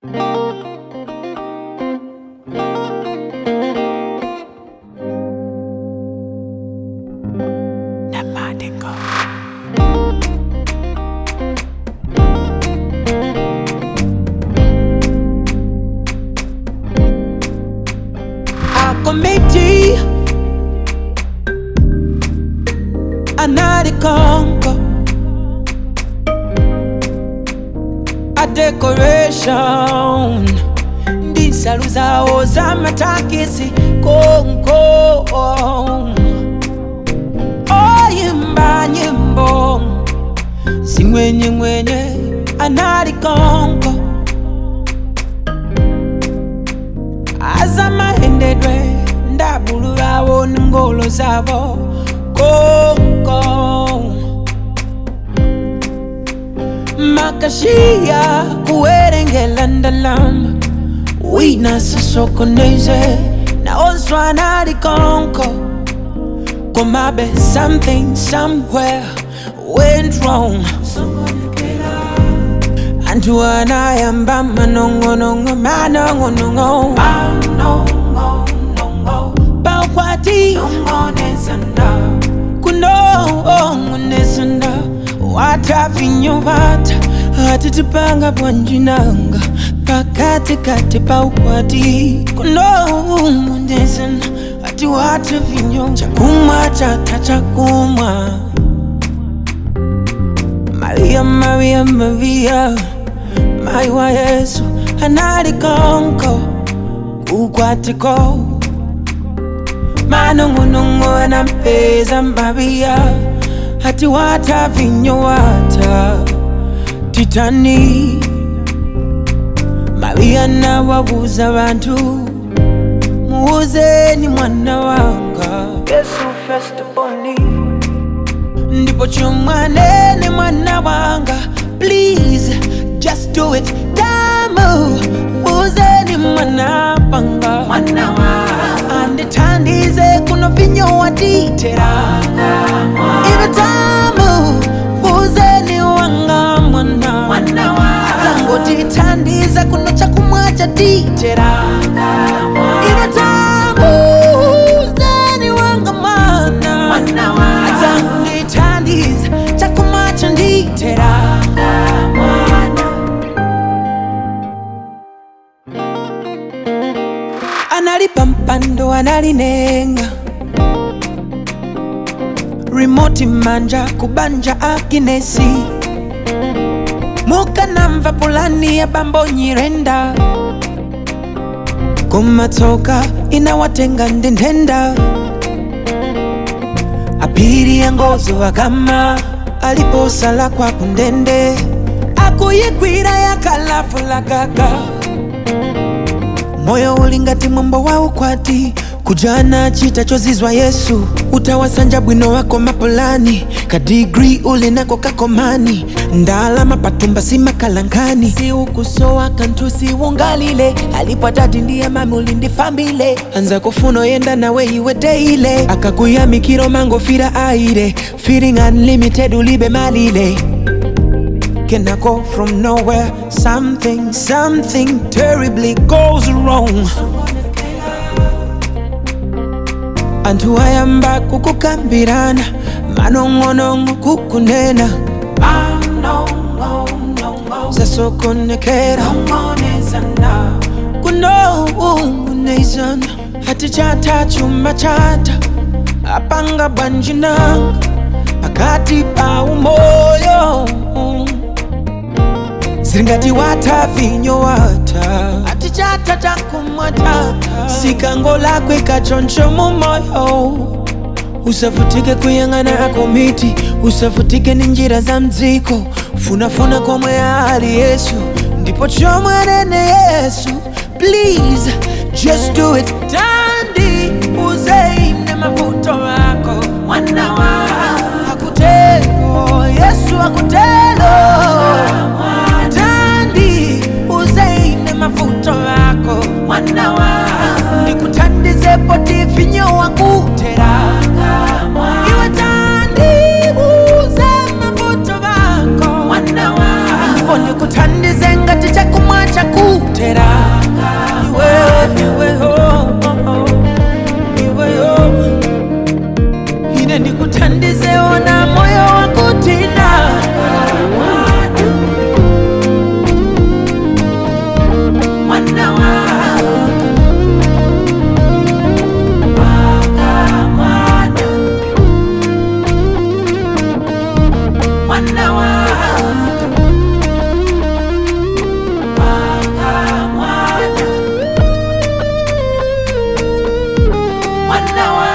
committee anali konko a decoration ndisalu zawo zamatakisi konko oyimba nyimbo zingwenyengwenye anali konko azamahendedwe ndabululawo nengolo zabo konko makashiya kuwerengela ndalama wina sasokoneze naonswana ali konko komabe something somewhere went wrong antu anayamba manong'onong'o manong'onong'o paukwati kunong'onesanda watavinyo vata atitipanga bwanjinanga pakatikati paukwati kunong'onesanda ati watavinyo chakumwa chata chakumwa Maria, Maria, Maria, mai wa Yesu anali konko ukwatiko manong'onong'o anampeza Maria hati wata vinyo wata titani Maria nawabuza bantu muuzeni mwana wanga Yesu festiboni ndipo chomwanene mwana wanga please just do it damu uzeni mwana wanga mwana wanga anditandize kuno vinyo watitera ive tamu uzeni wanga mwana mwana wanga tangotitandiza kuno chakumwa chatitera ive tamu uzeni wanga mwana mwana wanga tangotitandiza chakumwa chanditera analipa mpando analinenga rimoti manja kubanja akinesi mukanamva pulani ya bambo nyirenda kumatoka inawatenga ndendenda apiri ya ngozo akama aliposala kwa kundende akuyigwira yakalafulagaga moyo ulingati mwambo wa ukwati kujana chita chozizwa yesu utawasanja bwino wako mapolani kadigri ulinako kakomani ndalama patumba si makalankani si ukusowa kantu si ungalile alipwatati ndiye mami ulindifambile anza kufuno yenda nawe iwe deile akakuyamikiro mango fira aire feeling unlimited ulibe malile Can I go from nowhere? Something, something terribly goes wrong. Antu ayamba kukukambirana, manong'onong'o kukunena, zasokonekera, kunong'onezana, hati chata chuma chata, apanga bwanjinanga, pakati pa umoyo siringati wata vinyo wata ati chata chakumwa chata sikango lakwe kachoncho mumoyo usavutike kuyang'ana akomiti usavutike ni njira za mdziko funafuna komwe ali yesu ndipo chomwanene yesu please just do it tandi uzeine mavuto wako mwana wa akutelo yesu akutelo tandi uzeine mavuto wako mwana wa nikutandize poti vinyo wakutera iwe tandi uze mavuto wako mwana wa ndipo nikutandize ngati chakumwa chakutera mwana wa Waka mwana mwana wa